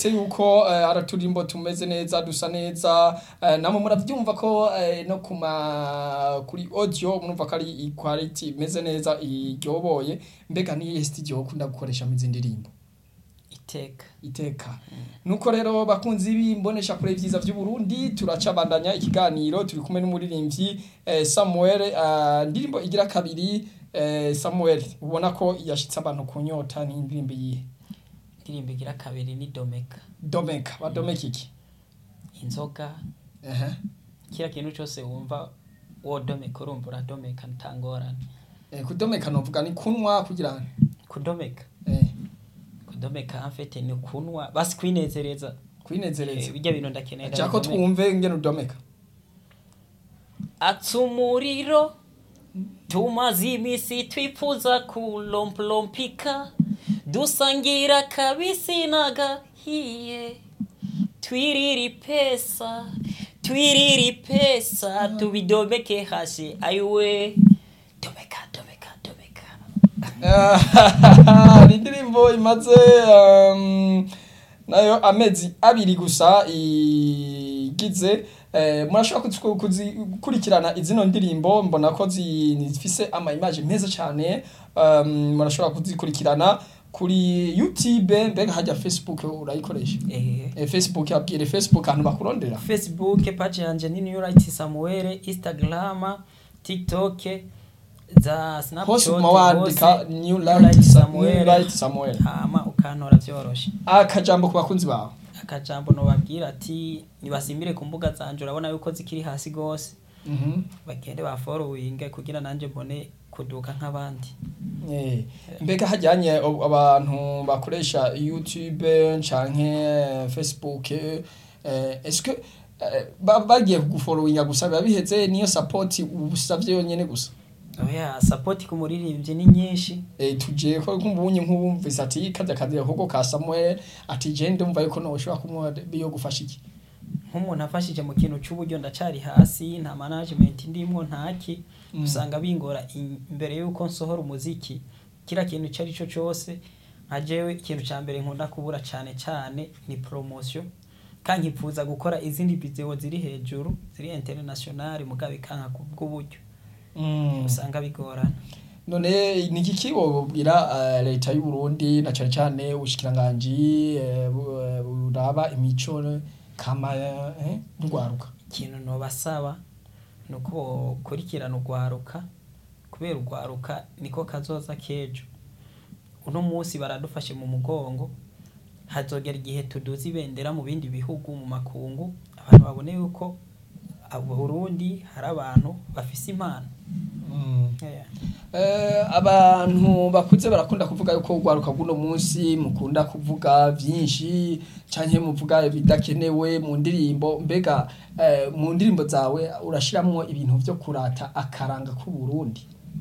mwumvise yuko eh, ari uturimbo tumeze neza dusa neza eh, namwe muravyumva ko eh, no kuma kuri audio murumva ko ari quality imeze neza iryoboye mbega ni studio ukunda gukoresha mu zindi ndirimbo iteka iteka nuko rero bakunzi b'imbonesha kure vyiza vy'u Burundi turacabandanya ikiganiro turi kumwe n'umuririmbyi eh, Samuel eh, ndirimbo igira kabiri eh, Samuel ubona ko yashitse abantu kunyota ni indirimbo yihe indirimbo igira kabiri ni domeka Domeka wa Domeka iki inzoga ehe kila kintu cyose wumva wo domeka urumva uradomeka ntangorane eh, kudomeka novuga ni kunwa kugira ngo kudomeka eh, kudomeka amfete ni kunwa basi kwinezereza kwinezereza Eh, bijya bintu ndakenera Chako bidomeka. twumve ngene udomeka atsa umuriro tumaze iminsi twifuza kulomplompika dusangira kabisi n'agahiye twiriri pesa twiriri pesa tubidomeke hasi ayiwe domeka domeka domeka ni indirimbo imaze um, nayo amezi abiri gusa igize eh, murashobora kuzi- kuzikurikirana izino ndirimbo mbona ko zi- zifise ama image meza cyane um, murashobora kuzikurikirana kuri youtube mbega hajya facebook urayikoresha eh. eh, facebook abwire facebook ahantu bakurondera facebook page yanje ni new right samuel instagram tiktok za hose snapchat uguma wandika hose, new Light light Sa- Samuel. New Light samuel hama ukantora vyoroshe akajambo ku bakunzi bawe akajambo nobabwira ati nibasimbire ku mbuga zanje urabona yuko zikiri hasi gose Mhm. bagende baforowinge kugira nanje mbone kuduka nk'abandi Eh, mbega hajyanye ab- abantu bakoresha youtube canke facebook eh, eske eh, ba- bagiye kuguforowinga gusa biba biheze niyo support usavye yonyene gusa oya sapoti ku muririmbyi ni nyinshi eh, tuje ko nk'ubunye nk'ubumvise ati kajya kazi ahubwo ka Samuel ati je ndumva yuko no ushobora kumwa biyo gufasha iki nk'umuntu afashije mu kintu cy'uburyo ndacari hasi nta management ndimwo ntaki Mm. usanga bingora in- imbere yuko nsohora umuziki kira kintu icyo ari cyo cyose nka jewe ikintu cya mbere nkunda kubura cyane cyane ni promotion kandi nkifuza gukora izindi video ziri hejuru ziri international mugabe kanka kubw'uburyo Mm. usanga bigorana none ni iki wobwira uh, leta y'u Burundi na cyane cyane ubushikiranganji eh, bu- eh, buraba imico kama eh, ndwaruka ikintu nobasaba ni uko bokurikirana urwaruka kubera urwaruka niko kazoza k'ejo uno munsi baradufashe mu mugongo hazogera igihe tuduza ibendera mu bindi bihugu mu makungu abantu babone yuko abo Burundi hari abantu bafise impano Yeah. Eh, abantu bakuze barakunda kuvuga yuko urwaruka rw'uno munsi mukunda kuvuga byinshi canke muvuga bidakenewe mu ndirimbo mbega eh, mu ndirimbo zawe urashiramwo ibintu vyo kurata akaranga k'u Burundi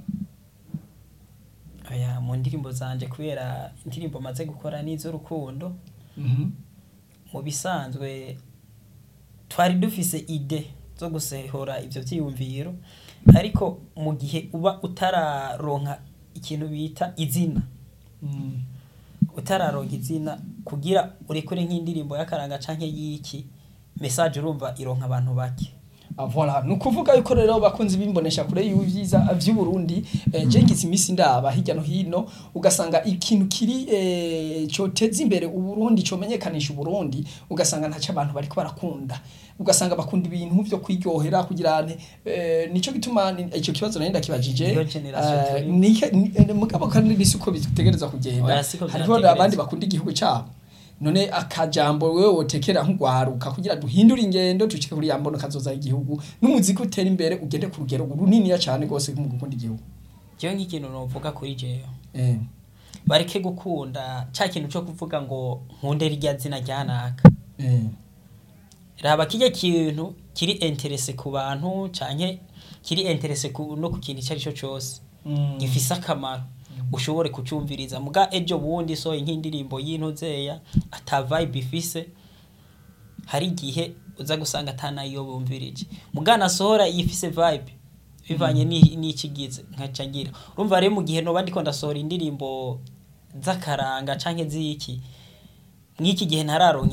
Oya, mu ndirimbo zanje kubera indirimbo maze gukora n'iz'urukundo Mhm. mu bisanzwe twari dufise ide zo gusehora ivyo vyiyumviro ariko mu gihe uba utararonka ikintu bita izina Mm. utararonka izina kugira urekure nk'indirimbo y'akaranga canke y'iki message urumva ironka abantu bake Ah, voilà ni ukuvuga yuko rero bakunzi bimbonesha kure y'ibyiza vy'u Burundi eh, je ngize imisi ndaba hirya no hino ugasanga ikintu kiri eh, coteza imbere u Burundi comenyekanisha u Burundi ugasanga ntaco abantu bariko barakunda ugasanga bakunda ibintu vyo kwiryohera kugira ane eh, nico gituma ni- ico kibazo nari ndakibajije Iyo generation eh, turi. nike- ni- eh, mugabo kandi nisi uko bitegereza kugenda Oya, siko hariho vyategerezwa. abandi bakunda igihugu cabo none akajambo wewe wotekera nk'ugwaruka kugira duhindure ingendo dushike kuri yambono kazoza igihugu n'umuziki utera imbere ugende ku rugero runiniya cyane rwose mu gukunda igihugu jewe nk'ikintu novuga kuri jewe eh bareke gukunda ca kintu co kuvuga ngo nkunde rirya zina ryanaka eh raba kirya kintu kiri interese ku bantu canke kiri interese ku, no ku kintu icyo ari cyo cyose Mm. gifise akamaro ushobore kucumviriza muga ejo bundi sohoye nk'indirimbo y'intuzeya ata vibe ifise hari igihe uza gusanga atanayo bumvirije muga nasohora yifise vibe bivanye ni- n'ikigize nkaca ngira urumva rero mu gihe noba ndiko ndasohora indirimbo z'akaranga canke z'iki mw'iki gihe ntararonka